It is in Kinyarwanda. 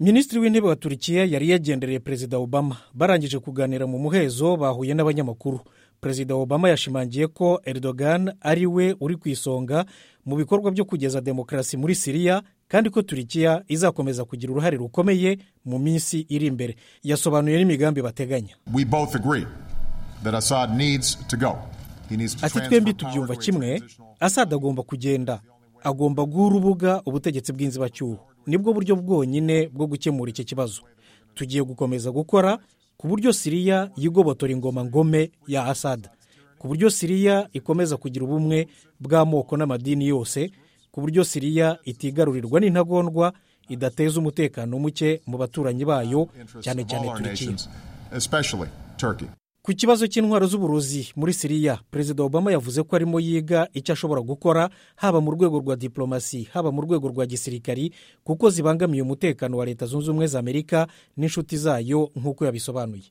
minisitiri w'intebe wa turikiya yari yagendereye perezida obama barangije kuganira mu muhezo bahuye n'abanyamakuru perezida obama yashimangiye ko Erdogan ari we uri ku isonga mu bikorwa byo kugeza demokarasi muri siriya kandi ko turikiya izakomeza kugira uruhare rukomeye mu minsi iri imbere yasobanuye n'imigambi bateganya ati twembi tubyumva kimwe asada agomba kugenda agomba guha urubuga ubutegetsi bw'inzibacyuho nibwo buryo bwonyine bwo gukemura iki kibazo tugiye gukomeza gukora ku buryo siriya yigobotora ingoma ngome ya asada ku buryo siriya ikomeza kugira ubumwe bw'amoko n'amadini yose ku buryo siriya itigarurirwa n'intagondwa idateza umutekano muke mu baturanyi bayo cyane cyane turikiya ku kibazo cy'intwaro z'uburozi muri siriya perezida obama yavuze ko arimo yiga icyo ashobora gukora haba mu rwego rwa diplomasi haba mu rwego rwa gisirikari kuko zibangamiye umutekano wa leta zunze ubumwe za amerika n'inshuti zayo nk'uko yabisobanuye